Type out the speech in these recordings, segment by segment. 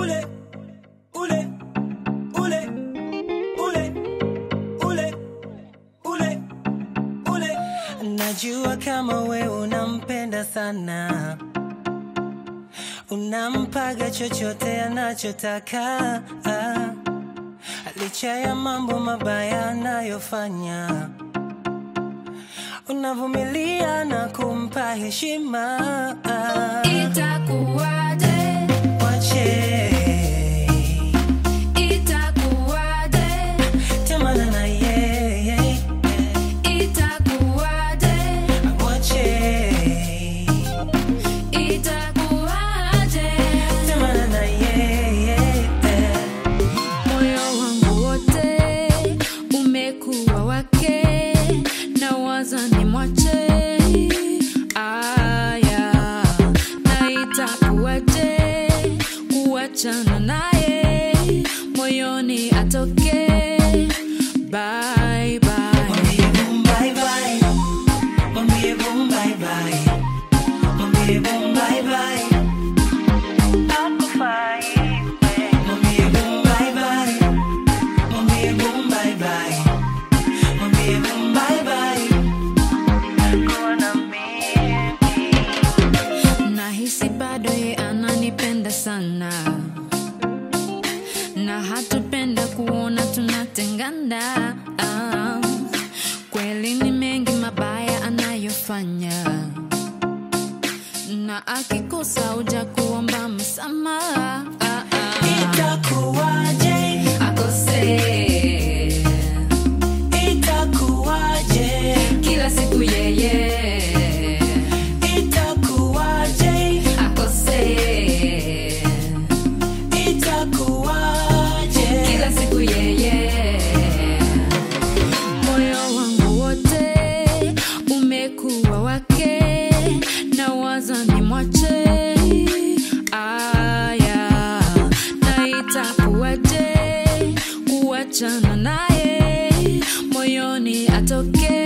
ule ule ule ule ule ule ule najua kama we unampenda sana unampaga chochote anachotaka ah. licha ya mambo mabaya anayofanya unavumilia na kumpa heshima ah. Itakuwaje? Wache Itakuwaje? temana na yeye Itakuwaje? Wache Itakuwaje? temana na yeye Moyo wangu wote umekuwa wake, na waza ni mwache. Aya, na itakuwaje kuachana naye, moyoni atoke. Bye bye. Mwambie boom bye bye Mwambie boom bye bye Mwambie boom bye bye Hakufai Mwambie boom bye bye Mwambie boom bye bye Mwambie boom bye bye Kuwa na mimi Nahisi bado ye ananipenda sana na hatupenda kuona tunatengana. Ah, kweli ni mengi mabaya anayofanya, na akikosa uja kuomba msamaha. Ah, ah. Itakuwaje Akose Itakuwaje kila siku yeye Itakuwaje akose Itakuwaje kila siku yeye. Moyo wangu wote umekuwa wake, na waza ni mwache. Aya, na itakuwaje kuachana naye, moyoni atoke.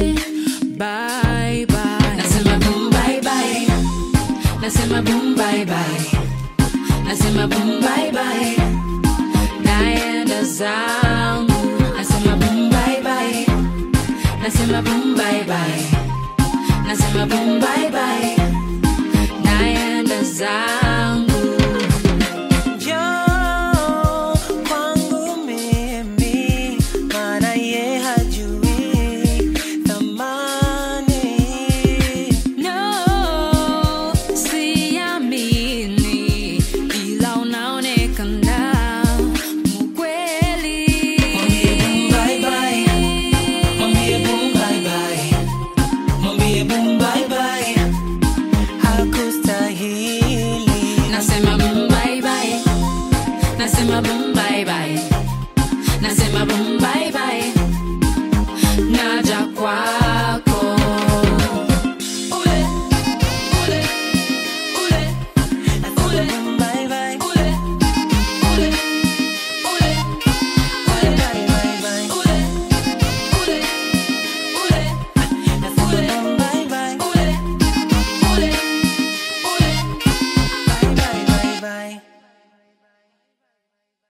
Bye bye, nasema boom bye bye, nasema boom bye bye, nasema boom bye bye naenda zangu nasema boom bye bye nasema boom bye bye nasema boom bye bye naenda zangu